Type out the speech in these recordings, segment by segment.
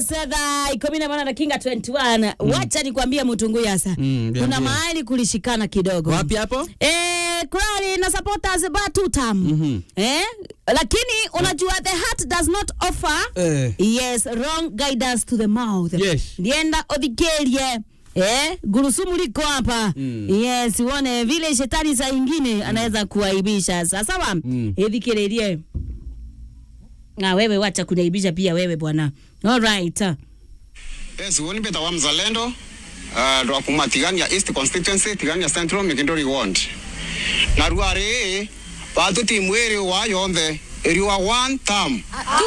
thaa ikumi na moja na kinga 21 wacha nikwambie mtungu yasa Mm, kuna niambie. mahali kulishikana kidogo wapi hapo Eh, kurali na supporters batutam Mhm. eh? lakini unajua the heart does not offer Eh. yes wrong guidance to the mouth Yes. ndienda odhikerie Eh, gurusumu liko hapa Mm. yes uone vile shetani saa ingine anaweza kuaibisha sasawa Mm. idhikirerie na wewe wacha kunaibisha pia wewe bwana alright Yes, huyu ni Peter wa Mzalendo uh, ndo akuma tigania East Constituency tigania Central Mikindori Ward na ruari batu timu iri wa yonthe iri wa one term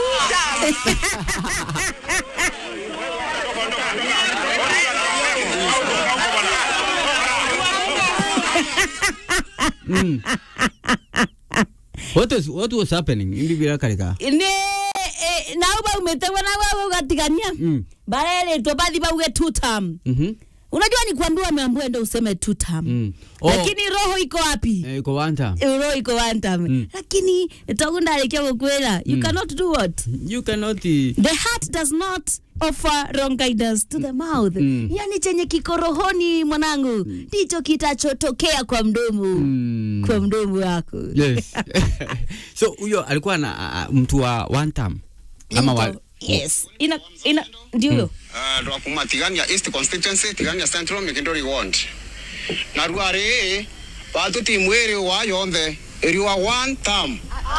what was, what was happening indi bila karika ni eh, nau baumetegwa na wewe ugatigania Mm. bareretwo bathi bauge two term Mhm. unajua ni kuambiwa ameambiwa ndo useme two term Mm. Oh. lakini roho iko wapi Eh, iko one time roho iko one term Mm. lakini tagundarikia gukwira you cannot do what you cannot eh, the heart does not offer wrong guidance to the mouth Mm. yani chenye kiko rohoni mwanangu ndicho kitachotokea kwa mdomo mm, kwa mdomo wako yes so huyo alikuwa na a- a- mtu wa one time ama wa, yes ina ina ndio huyo uh, ndo akuma tigania East Constituency tigania Central Mikindori Ward na ruari batu timu iri wa yonthe iri wa one term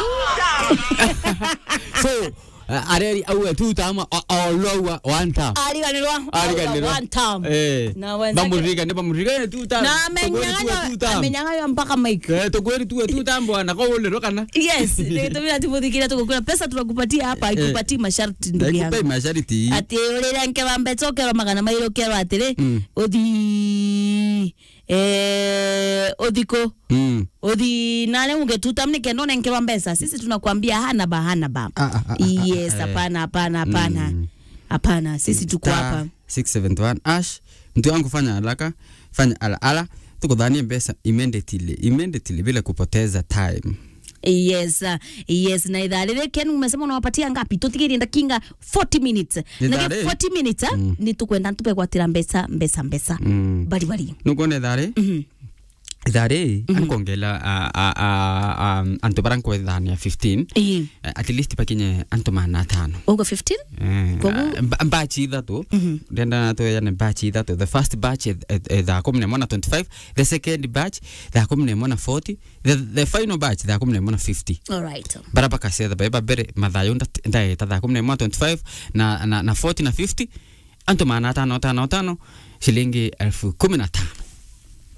so uh, areri auwe tu tama olowa one time ariganirwa ariganirwa one time eh Na wenzake- bamurigane bamurigane tu time na Tugweri tuwe amenyang'anywa two time. amenyang'anywa mpaka mike Eh, tugweri tuwe tu time bwana kwa ule rokana yes tumira tumuthikira tukukura pesa tunakupatia hapa ikupatii masharti ndugu ndaikupa yangu mashariti ati urire nke wambe cokerwa magana mairo kerwa atiri Mm. uthi eh, uthiko mm. uthi nane ungetuta mnike none nkerwa mbesa sisi tunakwambia hana ba hana ba Ah, ah, ah, yes ah, eh. hapana hapana hapana Mm. hapana sisi tuko Star hapa 671 ash mtu wangu fanya haraka fanya ala ala tukudhanie pesa immediately immediately bila kupoteza time yes uh, yes na idhaa rĩrĩ ken umesema unawapatia ngapi tutigirie ndakinga 40 minutes Ithaa na rĩ? 40 minutes mm. ni tukwenda tupegwatira mbesa mbesa mbesa Mm. bari bari nukuona ithari Mhm. ithari ankongela antu barankwethania 15 Ii. eh, at least pakinye antu mana atano ugo 15 Eh, Koguo- ah, mba- mbachi ithatu ndenda natweyane mbachi ithatu the first batch eh, eh, eh, thaa kumi nemwe na 25 the second batch thaa kumi nemwe na 40 the, the final batch thaa kumi nemwe na 50 alright bara bakacetha bae babere mathayo nda- ndaeta thaa kumi nemwe na 25 na, na, na 40 na 50 antu mana atano atano atano shilingi elfu kumi na tano